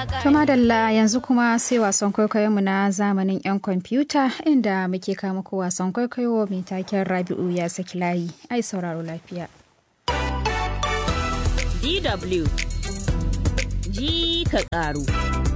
To madalla yanzu kuma sai wasan kwaikwayonmu na zamanin 'yan kwamfuta inda muke kama ku wasan kwaikwayo mai taken Rabi'u ya saki layi. Ai sauraro lafiya. DW ji ka ƙaru.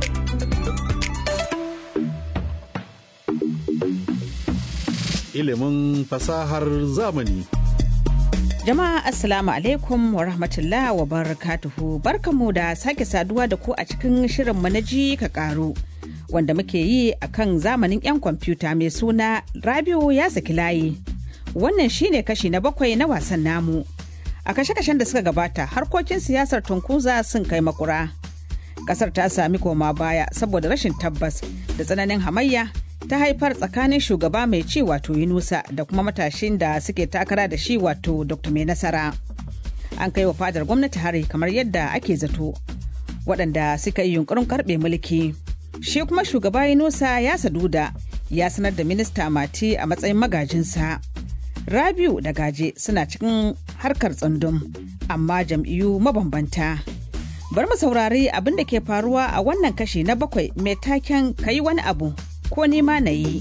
Ilimin fasahar zamani. Jama'a Assalamu alaikum wa rahmatullah wa barakatuhu barkamu da sake saduwa da ku a cikin shirinmu na ji ka karu wanda muke yi a kan zamanin 'yan kwamfuta mai suna Rabiu ya saki layi. Wannan shine kashi na bakwai na wasan namu. A kashe-kashen da suka gabata harkokin siyasar tunkuza sun kai makura. Kasar ta sami koma baya saboda rashin tabbas da tsananin hamayya ta haifar tsakanin shugaba mai ci wato Yunusa da kuma matashin da suke takara da shi wato Dr. Mai Nasara. An kai wa fadar gwamnati hari kamar yadda ake zato. Waɗanda suka yi yunkurin karɓe mulki. Shi kuma shugaba Yunusa ya saduda ya sanar da minista Mati a matsayin magajinsa. Rabiu da Gaje suna cikin harkar tsundum amma jam'iyyu mabambanta. Bar mu saurari abin da ke faruwa a wannan kashi na bakwai mai taken kayi wani abu ko nima na yi.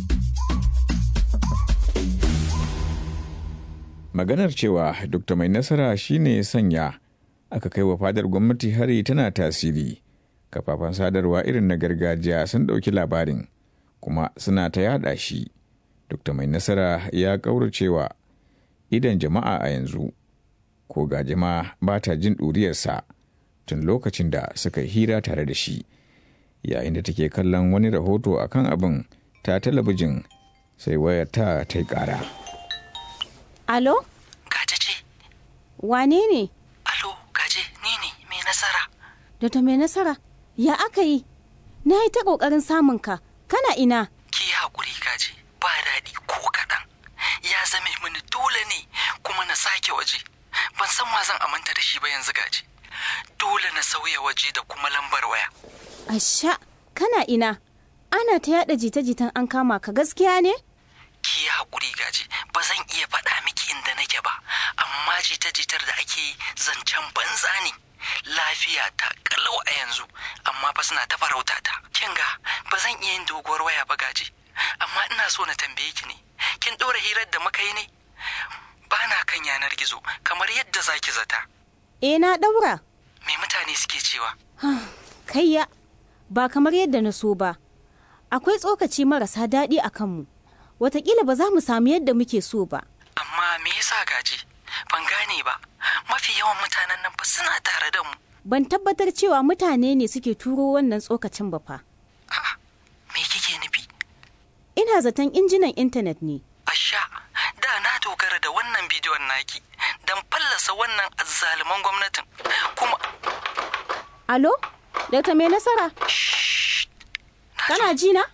Maganar cewa Dr. Mai Nasara shine sanya aka kai wa fadar gwamnati hari tana tasiri. Kafafen sadarwa irin na gargajiya sun ɗauki labarin kuma suna ta yada shi. Dr. Mai Nasara ya ƙauracewa idan jama'a a yanzu, ko ga jama'a ba ta jin ɗuriyarsa tun lokacin da suka hira tare da shi. yayin da take kallon wani rahoto a kan abin ta talabijin sai wayar ta ta yi ƙara. Alo? Gaje ce. Wane ne? Alo, gaje ni ne mai nasara. Dr. mai nasara, ya aka yi? Na yi ta ƙoƙarin samun ka, kana ina? Ki haƙuri gaje, ba daɗi ko kaɗan. Ya zame mini dole ne kuma na sake waje. Ban san wa zan amanta da shi ba yanzu gaje. Dole na sauya waje da kuma lambar waya. Asha, kana ina? Ana ta yada jita-jitan an kama ka gaskiya ne? Ki yi haƙuri gaji, ba zan iya faɗa miki inda nake ba, amma jita-jitar da ake yi zancen banza ne. Lafiya ta kalau a yanzu, amma fa suna ta farauta ta. Kin ga, ba zan iya yin doguwar waya ba gaji, amma ina so na tambaye ki ne. Kin ɗora hirar da muka yi ne? Ba na kan yanar gizo, kamar yadda za ki zata. E na ɗaura. Me mutane suke cewa? Kayya, ba kamar yadda na so ba. Akwai tsokaci marasa daɗi a kanmu. Wataƙila ba za mu samu yadda muke so ba. Amma me yasa gaji? Ban gane ba. Mafi yawan mutanen nan fa suna tare da mu. Ban tabbatar cewa mutane ne suke turo wannan tsokacin ba fa. A'a, me kike nufi? Ina zaton injinan intanet ne. Asha, da na dogara da wannan bidiyon naki don fallasa wannan azzaluman gwamnatin. Kuma Alo? Dr. mai nasara? Kana ji na?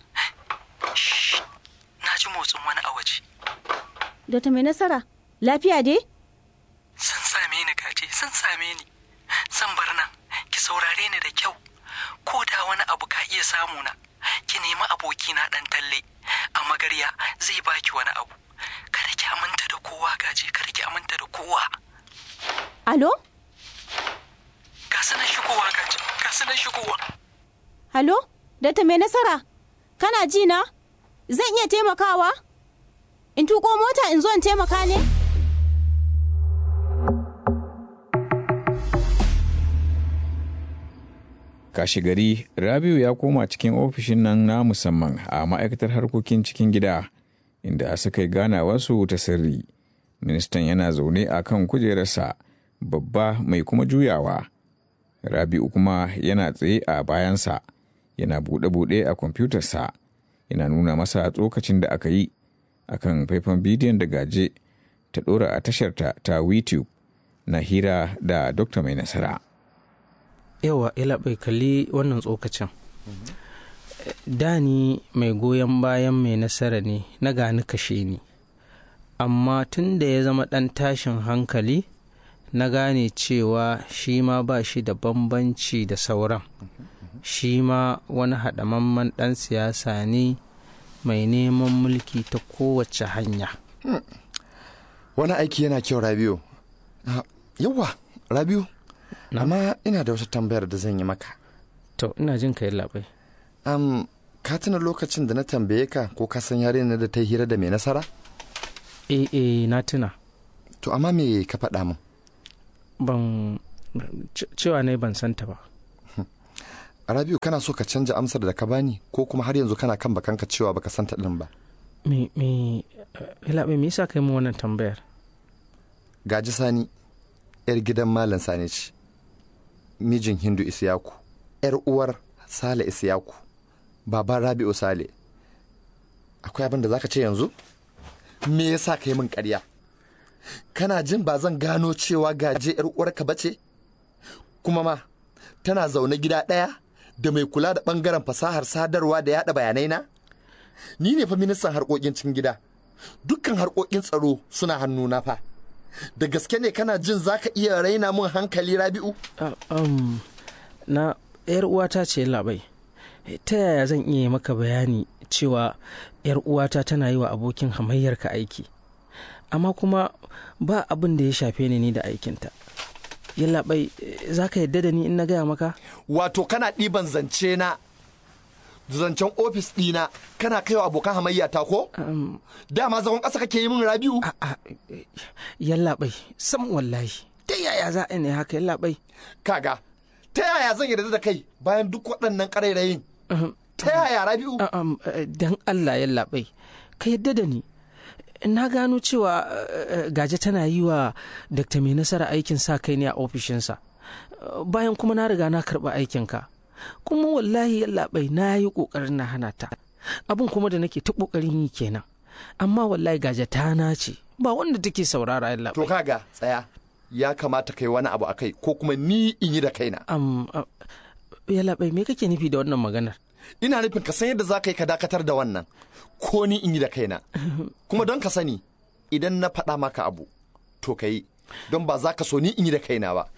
na ji motsin wani a waje. Dr. mai nasara, lafiya dai? Sun same ni gaje, sun same ni. Zan bar nan, ki saurare ni da kyau. Ko da wani abu ka iya samu na, ki nemi abokina ɗan talle. A magarya zai baki wani abu. Kada ki aminta da kowa gaje, kada ki aminta da kowa. Alo? Ga su nan shigowa gaje, ga su nan shigowa. Halo? Dr. mai nasara? Kana ji na? Zan iya taimakawa? In tuko mota in zo in taimaka ne? Kashi gari Rabiu ya koma cikin ofishin nan na musamman a ma'aikatar harkokin cikin gida inda suka yi ganawarsu ta sirri. Ministan yana zaune a kan kujerarsa babba mai kuma juyawa. Rabiu kuma yana tsaye a bayansa yana buɗe-buɗe a kwamfutarsa yana nuna masa tsokacin da aka yi a kan faifan bidiyon da gaje ta ɗora a tasharta ta YouTube na hira da Dokta Mai Nasara. yawa ila bai kalli wannan tsokacin da ni mai goyon bayan mai nasara ne na gani kashe ni amma tun da ya zama ɗan tashin hankali na gane cewa shi ma ba shi da bambanci da sauran shi ma wani haɗamamman ɗan siyasa ne mai neman mulki ta kowace hanya wani aiki yana kyau rabiu yawa rabiu amma ina da wata tambayar da zan yi maka to ina jin ka labai um, ka tuna lokacin da na tambaye ka ko ka san yarinyar da ta yi hira da mai nasara eh eh na tuna to amma me ka faɗa min ban ce- cewa ne ban santa ba rabiu kana so ka canja amsar da ka bani ko kuma har yanzu kana kan bakanka cewa baka santa din ba me me labai me yasa kai mu wannan tambayar gaji sani yar gidan malam sani ce mijin hindu isiyaku yar uwar sale isiyaku baban rabi'u sale akwai abin da zaka ce yanzu me yasa ka yi min ƙarya kana jin ba zan gano cewa gaje yar uwarka bace kuma ma tana zaune gida ɗaya da mai kula da ɓangaren fasahar sadarwa da yada bayanai na ni ne fa ministan harkokin cikin gida dukkan harkokin tsaro suna hannuna fa da gaske ne kana jin zaka iya raina mun hankali rabi'u Ah, um, na yar uwata ce labai ta yaya zan iya maka bayani cewa yar uwata tana yi wa abokin hamayyarka aiki amma kuma ba abin da ya shafe ni ni da aikinta yallaɓai za ka yadda da ni in na gaya maka wato kana ɗiban zance na zancen ofis ɗina kana kaiwa abokan hamayya ta ko um, dama zagon ƙasa kake yi min rabi'u a, a, yallaɓai sam wallahi ta yaya za a ne haka yallaɓai kaga ta yaya zan yarda da kai bayan duk waɗannan ƙarairayin ta yaya rabi'u Ah, um, eh, dan Allah ya labai ka yadda da ni na gano cewa eh, gaje tana yi wa Dr. mai nasara aikin sa kai ne a ofishinsa Eh, bayan kuma na riga na karɓi aikinka kuma wallahi ya labai na yi ƙoƙarin na hana ta abin kuma da nake ta ƙoƙarin yi kenan amma wallahi gaje ta nace ba wanda take saurara ya to labai kaga tsaya ya kamata kai wani abu akai ko kuma ni in yi da kaina um, uh, ya labai me kake nufi da wannan maganar ina nufin ka san yadda za ka yi ka dakatar da wannan ko ni in yi da kaina kuma don ka sani idan na faɗa maka abu to ka yi don ba za ka so ni in yi da kaina ba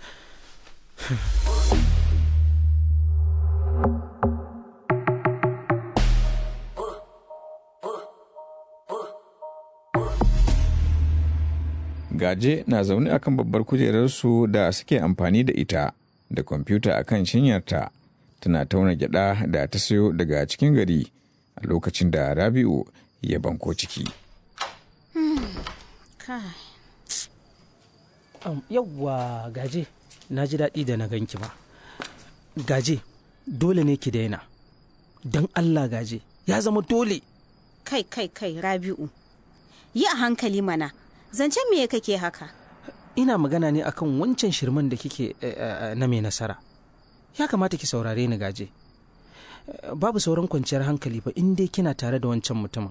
Gaje na zaune akan babbar kujerarsu da suke amfani da ita da kwamfuta akan shinyarta tana tauna gyada da ta sayo daga cikin gari a lokacin da Rabi'u ya banko ciki. Um, yawwa gaje na ji daɗi da na ganki ba gaje dole ne ki daina don allah gaje ya zama dole kai kai kai rabi'u yi a hankali mana zancen me kake haka ina magana ne akan wancan shirman da kike eh, eh, na mai nasara ya kamata ki saurare ni gaje Eh, babu sauran kwanciyar hankali ba in dai kina tare da wancan mutumin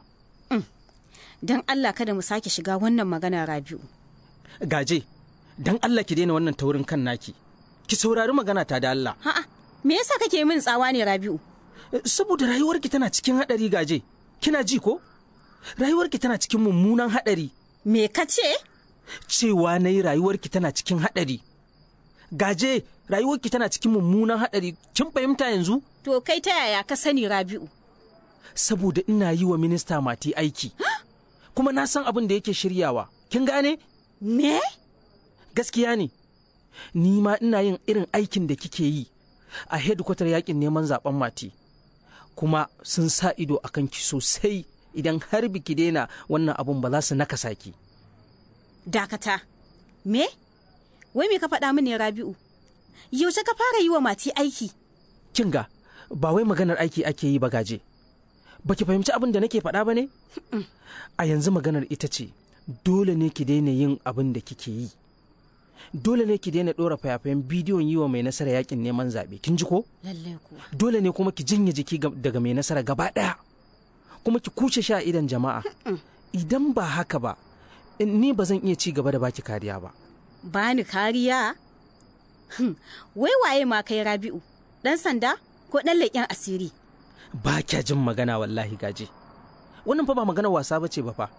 don allah kada mu sake shiga wannan magana rabi'u gaje don allah ki daina wannan taurin kan naki ki saurari magana ta da allah ha'a me yasa kake min tsawa ne rabi'u Eh, saboda rayuwarki tana cikin haɗari gaje kina ji ko rayuwarki tana cikin mummunan haɗari me ka ce cewa na yi rayuwarki tana cikin haɗari. Gaje, rayuwarki tana cikin mummunan haɗari, kin fahimta yanzu? to kai ta yaya ka sani rabi'u Saboda ina yi wa minista mati aiki. Kuma na san abin da yake shiryawa. Kin gane? me Gaskiya ne. Ni ma ina yin irin aikin da kike yi a hedkwatar yakin neman zaben mati. Kuma sun sa ido a kanki sosai idan har biki daina wannan abun ba za su nakasa ki. dakata me wai me ka faɗa mini rabi'u yaushe ka fara yi wa mati aiki kin ga ba wai maganar aiki ake yi ba gaje baki fahimci abin da nake faɗa ba ne a yanzu maganar ita ce dole ne ki daina yin abin da kike yi dole ne ki daina ɗora fayafayen bidiyon yi wa mai nasara yakin neman zaɓe kin ji ko lallai kuwa dole ne kuma ki jinya jiki ga- daga mai nasara gaba ɗaya kuma ki kuce sha idan jama'a idan ba haka ba in- ni ba zan iya ci gaba da baki kariya ba bani kariya Hmm, wai waye ma kai rabi'u ɗan sanda ko ɗan leƙen asiri ba kya jin magana wallahi gaje wannan fa ba magana wasa bace ba fa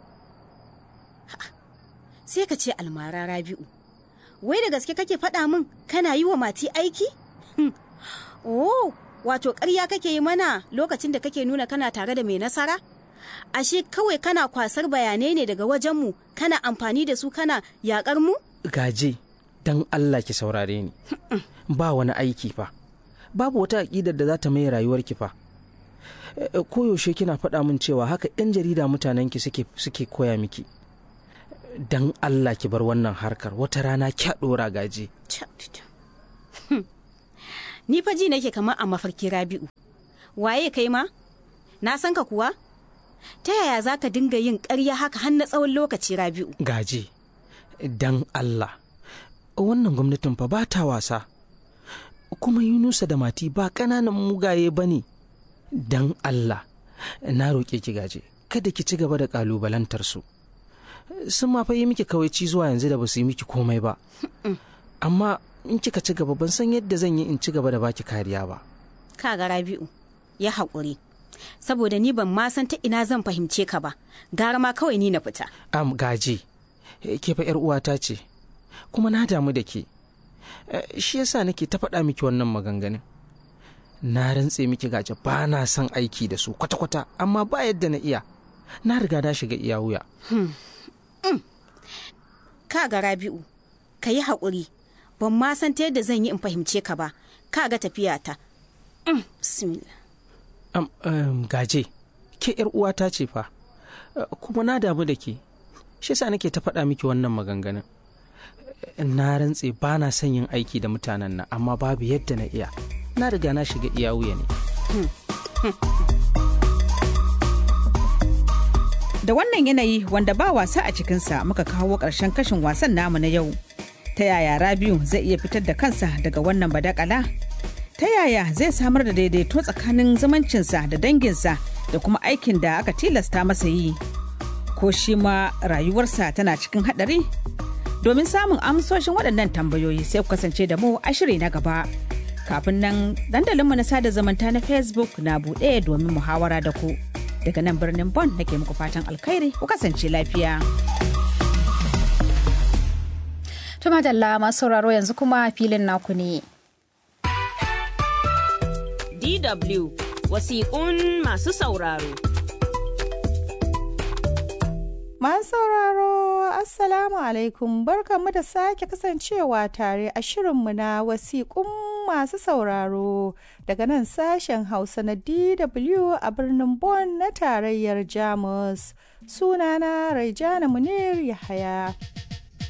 sai ka ce almara rabi'u wai da gaske kake faɗa min kana yi wa mati aiki Hmm, oh wato ƙarya kake yi mana lokacin da kake nuna kana tare da mai nasara ashe kawai kana kwasar bayanai ne daga wajenmu kana amfani da su kana yaƙar mu gaje dan Allah ki saurare ni ba wani aiki fa babu wata aƙidar da za ta mai rayuwarki fa koyaushe kina faɗa min cewa haka 'yan jarida mutanenki suke suke koya miki dan Allah ki bar wannan harkar wata rana kya ɗora gaji ni fa ji nake kamar a mafarki rabi'u waye kai ma na san ka kuwa ta yaya za ka dinga yin ƙarya haka har na tsawon lokaci rabi'u gaji dan Allah wannan gwamnatin fa ba ta wasa kuma yunusa da mati ba ƙananan mugaye ba ne dan Allah na roƙe ki gaje kada ki ci gaba da ƙalubalantar su sun ma fa yi miki kawaici zuwa yanzu da ba su yi miki komai ba amma in kika ci gaba ban san yadda zan yi in ci gaba da baki kariya ba kaga rabi'u ya haƙuri saboda ni ban ma san ta ina zan fahimce ka ba gara ma kawai ni na fita am gaje ke fa yar uwata ce kuma na damu da ke shi yasa nake ta faɗa miki wannan maganganun na rantse miki gaje ba na son aiki da su kwata-kwata amma ba yadda na iya na riga na shiga iya wuya ka ga rabi'u ka yi haƙuri ban ma san ta yadda zan yi in fahimce ka ba ka ga tafiyata bismillah um, um, gaje ke yar uwata ce fa uh, kuma na damu da ke shi yasa nake ta faɗa miki wannan maganganun na rantse ba na son yin aiki da mutanen nan amma babu yadda na iya na riga na shiga iya wuya ne da wannan yanayi wanda ba wasa a cikinsa muka kawo ƙarshen kashin wasan namu na yau ta yaya rabiu zai iya fitar da kansa daga wannan badakala ta yaya zai samar da daidaito tsakanin zumuncinsa da danginsa da kuma aikin da aka tilasta masa yi ko shi ma rayuwarsa tana cikin haɗari domin samun amsoshin waɗannan tambayoyi sai ku kasance da mu a shiri na gaba kafin nan dandalinmu na sada zumunta na facebook na buɗe domin muhawara da ku daga nan birnin bon nake muku fatan alkhairi ku kasance lafiya Tuma da masu sauraro yanzu kuma filin naku ne. DW wasiƙun masu sauraro. Masu sauraro Assalamu alaikum barkanmu da sake kasancewa tare a shirinmu na wasiƙun masu sauraro daga nan sashen Hausa na DW a birnin Bonn na tarayyar Jamus. Sunana Raijana Munir Yahaya.